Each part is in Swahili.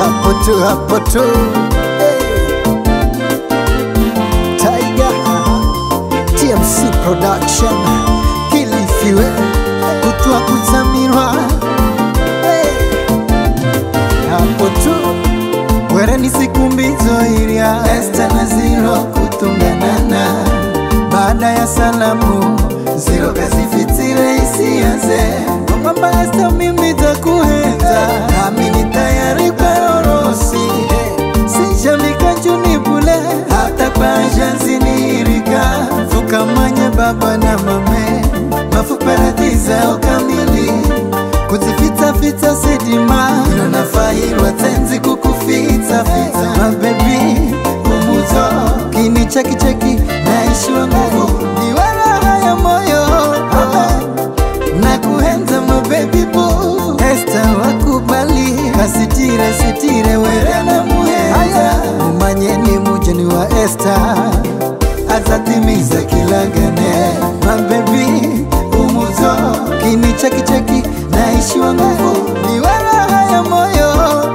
hapo tu hapo tu hey. Tiger TMC Production Kilifiwe kutwa kutamirwa hey. hapo tu wera ni siku mbizo iria Esta na Ziro kutunganana baada ya salamu Ziro kazifitire isianze kwamba Esta mimi takuhenza nami ni tayari kwa orosi sijamika njuni bule hata kwa janzinirika fukamanye baba na mame mafuparatiza ukamili kuzifitafita sidima nonafahirwa tenzi kukufitafita mabebi umuzo kini chekicheki naishiwa nguvu niwala haya moyo na kuhenza mabebi bu Esta wakubali kasitire sitire were na muhenza umanyeni mujeni wa Esta azatimiza kilagane mabebi umuzo kini chekicheki naishiwa nguvu ni wala haya moyo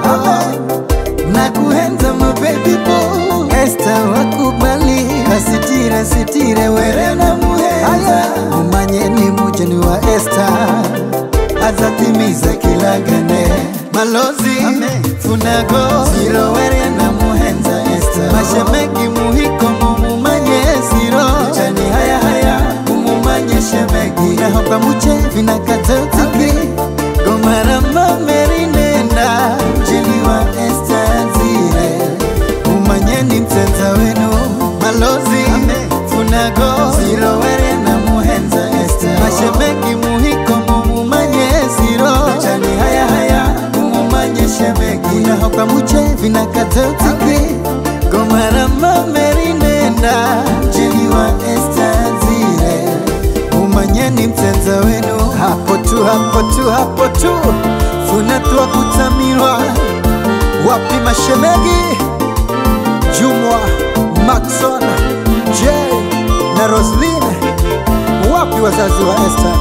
na kuhenza mabebi bu Esta wakubali kasitire sitire were na muhenza umanyeni mujeni wa Esta azatimiza kilagane malozi funago ziro were na muhenza Esta mashemeki muhiko mumumanye ziro chani haya haya mumumanye shemeki nahopa muche vinakatotiki gomara mameri nenda mjini wa Esta zire umanyeni mtenza wenu malozi funago ziro were na muhenza Esta mashemeki muhiko mumumanye ziro chani haya haya mumumanye shemeki unahopa muche vinakatotiki gomara mameri nenda mjini wa Esta zire umanyeni mtenza wenu hapo tu hapo tu hapo tu funatwa kutamirwa wapi mashemegi Jumwa Maxon J na Roslin wapi wazazi wa Esther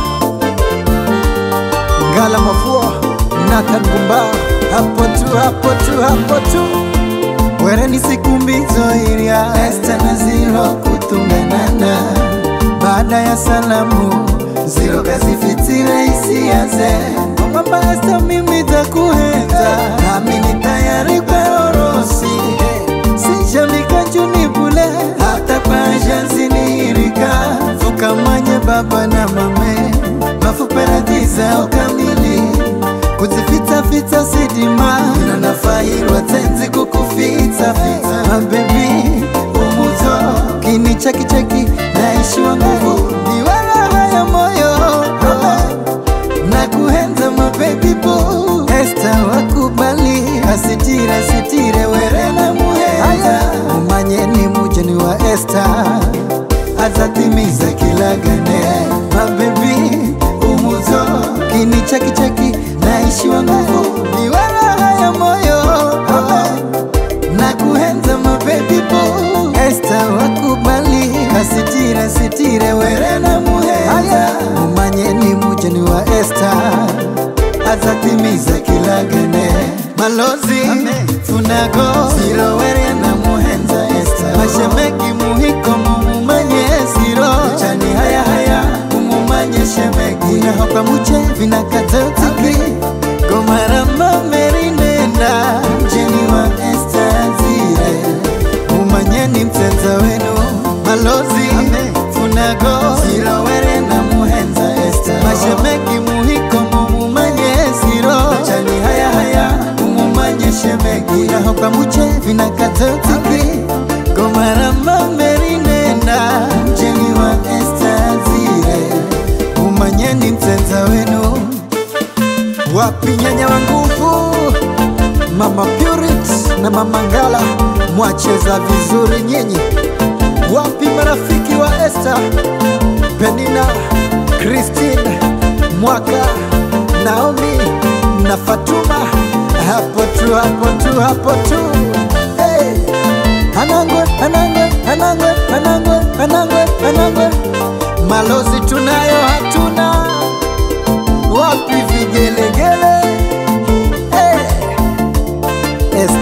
Ngala Mafua Nathan Gumba hapo tu hapo tu hapo tu were ni siku mbizo iria Esther na Ziro kutunganana baada ya salamu Ziro kazifitire isianze kwamba Esther mimi takuhenza nami ni tayari kwa orosi sijamika njuni bule hata kwa janzinirika fukamanye baba na mame mafuparatiza ukamili kuzifitafita sidima nanafahirwa tenzi kukufitafita mabebi umuzo kini chekicheki naishiwa nguvu niwala haya moyo na kuhenza mabebi bu Esta wakubali asitire sitire were na muhenza umanyeni mujeni wa Esta azatimiza kilagane mabebi umuzo kini chekicheki naishiwa nguvu ni wala haya moyo na kuhenza mabebi bu Esta wakubali kasitire sitire were na muhenza umanyeni mujeni wa Esta azatimiza kilagane malozi funago ziro were na muhenza Esta mashemeki muhiko mumumanye ziro chani haya haya mumumanye shemeki unahopa muche vinakatotiki gomara mameri nenda mjini wa Esta zire umanyeni mtenza wenu malozi funago ziro were na muhenza Esta mashemeki muhiko mumumanye ziro chani haya haya mumumanye shemeki unahopa muche vinakatotiki gomara mameri nenda mjini wa Esta zire umanyeni mtenza wenu wapi nyanya wa nguvu mama Purit na mama Ngala mwacheza vizuri nyinyi wapi marafiki wa Esther Penina Christine Mwaka Naomi na Fatuma hapo tu hapo tu hapo tu hey. Anangwe anangwe anangwe anangwe anangwe anangwe malozi tunayo hatuna wapi vigelegele hey.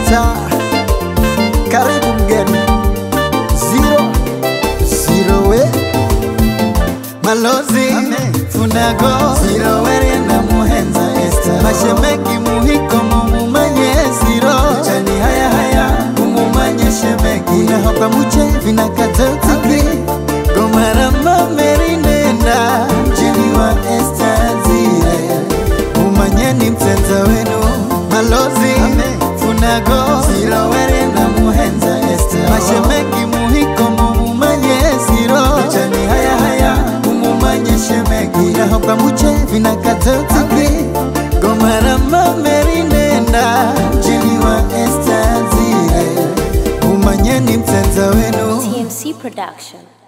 malozi funago sirowere na muhenza esta mashemeki muhiko mumumanye siro chani haya haya mumumanye shemeki unahoka muche vinakatotiki gomarama merinenda mjini wa esta zile umanyeni mtenza wenu malozi funago sirowere na muhenza esta mashemeki muhiko mumumanye siro chani haya haya mumumanye shemeki unahoka muche vinakatotiki gomarama merinenda mjini wa esta zile umanyeni mtenza wenu TMC Production.